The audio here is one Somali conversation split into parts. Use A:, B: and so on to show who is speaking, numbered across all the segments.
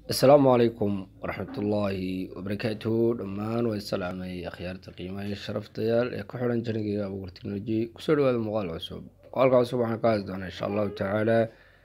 A: asalaamu calaykum waraxmatullaahi wabarakaatuhu dhammaan waa salaamay akhyaarta qiimaha iyo sharaftayaal ee ku xiran janigeyga abuur technology kusoo dhawaada muuqaal cusub muuqaalka cusub waxaan ka hadli doonaa insha allahu tacaala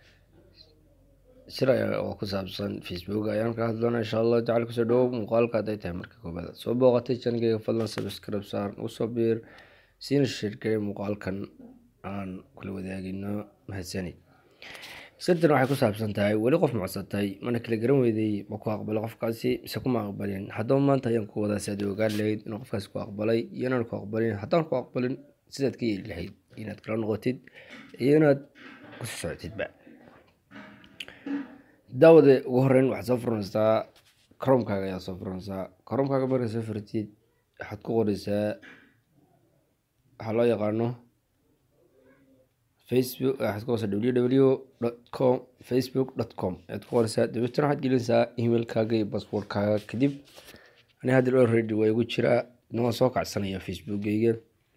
A: shir oo ku saabsan facebook ayaan ka hadli doonaa insha allahu tacala kusoo dhawow muuqaalka hadday tahay marka koobaad soo booqatay janigeyga fadlan subscribe saar usoo biir siina shirkay muuqaalkan aan kula wadaagino mahadsanid sirtan waxay ku saabsan tahay weli qof macsatay mana kala garan weydey ma ku aqbalay qofkaasi mise kuma aqbalin haddaba maanta ayaan ku wadaa si aad ogaan lahayd inuu qofkaasi ku aqbalay iyo inaan ku aqbalin haddaan ku aqbalin sidaad ka yeeli lahayd inaad kala noqotid iyo inaad kusii socotidba daawade ugu horeyn waxaad soo furanaysaa koromkaaga ayaa soo furanaysaa koromkaaga markaad soo furtid waxaad ku qoreysaa waxaa loo yaqaano facebook waxaad ku qoreysaa www com facebook dot com ayaad ku qoreysaa dabeetana waxaad gelinaysaa emailkaaga iyo basboortkaaga kadib ani hadda already waa igu jiraa idna waan soo kacsanaya facebookgeyga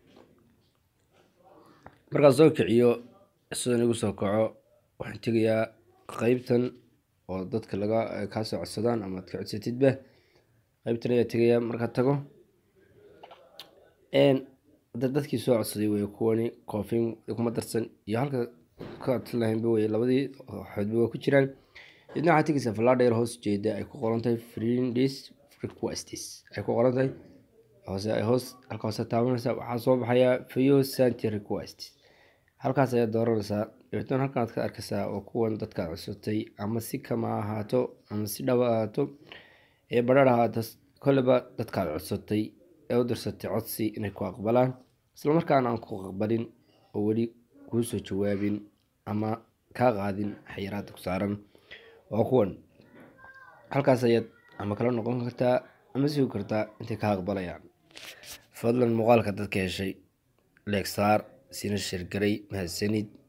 A: markaan soo kiciyo sidan igu soo kaco waxaan tegayaa qeybtan oo dadka laga kaa soo codsadaan ama ad ka codsatidba qeybtan ayaa tegayaa markaad tago hadda dadkii soo codsaday wey kuwani coofin kuma darsan iyo halka ka codsan lahaynba wey labadii xoodba waa ku jiraan idna waxaad tegaysaa falaadheer hoos jeeda ay ku qoran tahay friendis requests ay ku qoran tahay hoose ay hoos halka hoose taabanaysaa waxaa soo baxayaa fayo santi request halkaas ayaad dooranaysaa dabeetna halkan aad ka arkaysaa oo kuwan dadkaad codsatay ama si kama ahaato ama si dhaba ahaato ee badhar ahaato kolleba dadkaad codsatay ee u dirsatay codsi inay ku aqbalaan islamarkaana aan ku aqbalin oo weli kuu soo jawaabin ama kaa qaadin xayiraada ku saaran waa kuwan halkaas ayaad ama kala noqon kartaa ama sugi kartaa intay ka aqbalayaan fadlan muuqaalka dadka heshay leegsaar sina shirgaray mahadsanid